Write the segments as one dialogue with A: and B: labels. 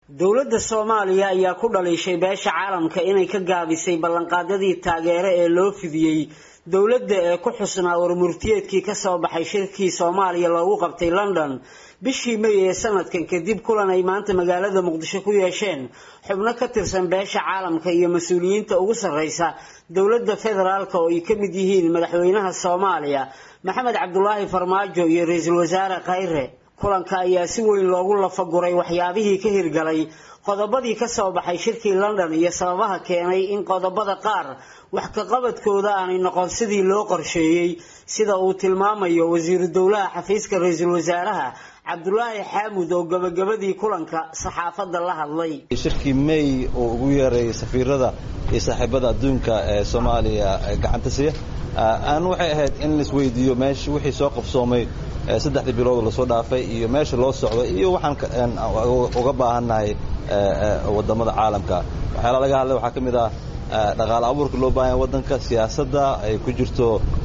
A: dowladda soomaaliya ayaa ku dhaliishay beesha caalamka inay ka gaabisay ballanqaadyadii taageero ee loo fidiyey dowladda ee ku xusnaa warmurtiyeedkii kasoo baxay shirkii soomaaliya loogu qabtay london bishii may ee sanadkan kadib kulan ay maanta magaalada muqdisho ku yeesheen xubno ka tirsan beesha caalamka iyo mas-uuliyiinta ugu sarreysa dowladda federaalk oo ay ka mid yihiin madaxweynaha soomaaliya maxamed cabdulaahi farmaajo iyo ra-iisul wasaare khayre kulanka ayaa si weyn loogu lafaguray waxyaabihii ka hirgalay qodobadii kasoo baxay shirkii london iyo sababaha keenay in qodobada qaar wax kaqabadkooda aanay noqon sidii loo qorsheeyey sida uu tilmaamayo wasiiru dowlaha xafiiska ra-iisul wasaaraha cabdulaahi xaamud oo gabagabadii kulanka saxaafadda la hadlay
B: shirkii may uu ugu yeeray safiirada iyo saaxiibada adduunka ee soomaaliya gacanta siya aan waxay ahayd in laisweydiiyo meesha wixii soo qabsoomay saddexdii bilood lasoo dhaafay iyo meesha loo socdo iyo waxaan uga baahannahay wadamada caalamka waxyaala laga hadlay waxaa ka mid ah dhaqaale abuurka loo baahanya waddanka siyaasadda ay ku jirto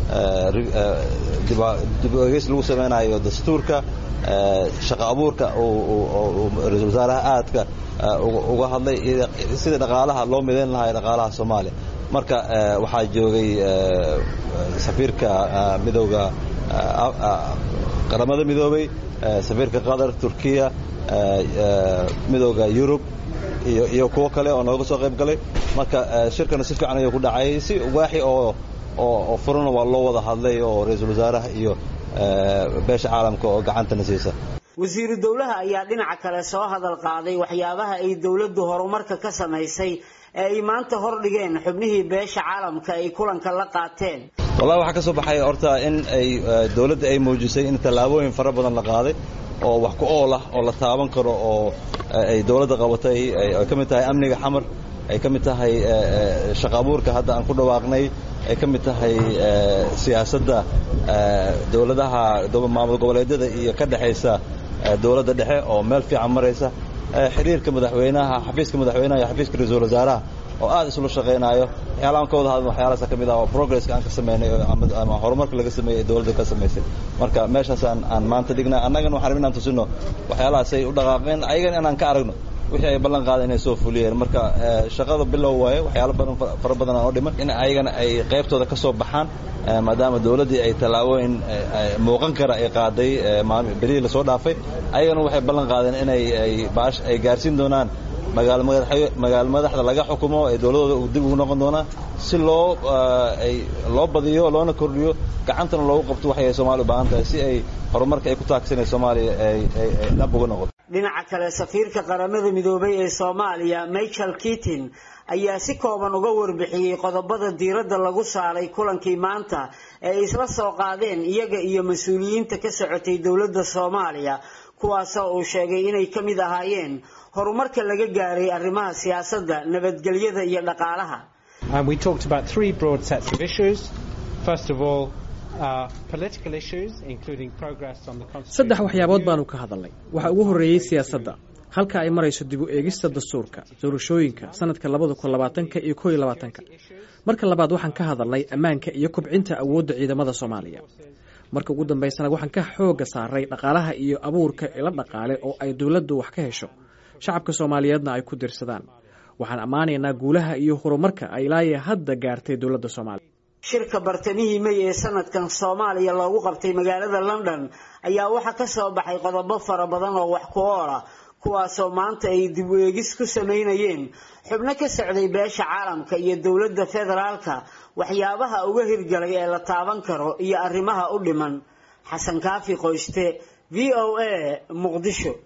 B: dib egeys lagu samaynayo dastuurka shaqo abuurka ra-isul wasaaraha aadka uga hadlay sidii dhaqaalaha loo midayn lahaa dhaqaalaha soomaaliya marka waxaa joogay safiirka midowda qaramada midoobay safiirka qatar turkiya midowda yurub iyo kuwo kale oo nooga soo qayb galay marka shirkana si fiican ayuu ku dhacay si waaxi oo oo furana waa loo wada hadlay oo ra-iisul wasaaraha iyo beesha caalamka oo gacantana siisa
A: wasiiru dowlaha ayaa dhinaca kale soo hadal qaaday waxyaabaha ay dowladdu horumarka ka samaysay ee ay maanta hordhigeen xubnihii beesha caalamka ay kulanka la qaateen
B: wallahi waxaa ka soo baxay horta in ay dowladda ay muujisay in tallaabooyin fara badan la qaaday oo wax ku ool ah oo la taaban karo oo ay dowladda qabatay ay ka mid tahay amniga xamar ay ka mid tahay shaqa abuurka hadda aan ku dhawaaqnay ay ka mid tahay siyaasadda dowladaha maamul goboleedyada iyo ka dhexaysa dowladda dhexe oo meel fiican maraysa xiriirka madaxweynaha xafiiska madaxweynaha iyo xafiiska ra-iisul wasaaraha oo aad isula shaqaynaayo waxyaala aan ka wada hadlin waxyaalahaasa ka mid ah oo progresska aan ka sameynay ama horumarka laga sameeyey ee dowladda ka samaysay marka meeshaas aan aan maanta dhignay annagana waxaan rabin inaan tusino waxyaalahaasay u dhaqaaqeen ayagana inaan ka aragno wixii ay ballan qaadeen inay soo fuliyeen marka shaqada bilow waaye waxyaalo badan fara badan aan oo dhiman in ayagana ay qaybtooda ka soo baxaan maadaama dowladdii ay tallaabooyin muuqan kara ay qaaday berihii lasoo dhaafay ayagana waxay ballan qaadeen inay ay baash ay gaarsiin doonaan magaalo madaxda laga xukumo ee dowladooda dib ugu noqon doonaa si loo ay loo badiyo loona kordhiyo gacantana loogu qabto waxay soomaaliya u baahan tahay si ay horumarka ay ku taagsanay soomaaliya ay dhab uga noqoto
A: dhinaca kale safiirka qaramada midoobay ee soomaaliya michael keatin ayaa si kooban uga warbixiyey qodobada diiradda lagu saaray kulankii maanta ee ay isla soo qaadeen iyaga iyo mas-uuliyiinta ka socotay dowladda soomaaliya kuwaasoo uu sheegay inay ka mid ahaayeen horumarka laga gaaray arrimaha siyaasadda nabadgelyada iyo dhaqaalaha
C: saddex waxyaabood baanu ka hadalnay waxaa ugu horreeyey siyaasadda halka ay marayso dib u eegista dastuurka doorashooyinka sanadka labada kun labaatanka iyo koo iyo labaatanka marka labaad waxaan ka hadalnay ammaanka iyo kubcinta awoodda ciidamada soomaaliya marka ugu dambaysana waxaan ka xooga saaray dhaqaalaha iyo abuurka ila dhaqaale oo ay dowladdu wax ka hesho shacabka soomaaliyeedna ay ku dirsadaan waxaan ammaanaynaa guulaha iyo horumarka ay ilaayo hadda gaartay dowladda soomaaliya
A: shirka bartamihii may ee sanadkan soomaaliya loogu qabtay magaalada london ayaa waxaa ka soo baxay qodobo fara badan oo wax ku ool ah kuwaasoo maanta ay dib u eegis ku samaynayeen xubno ka socday beesha caalamka iyo dowladda federaalka waxyaabaha uga hirgalay ee la taaban karo iyo arrimaha u dhiman xasan kaafi qoyste v o a muqdisho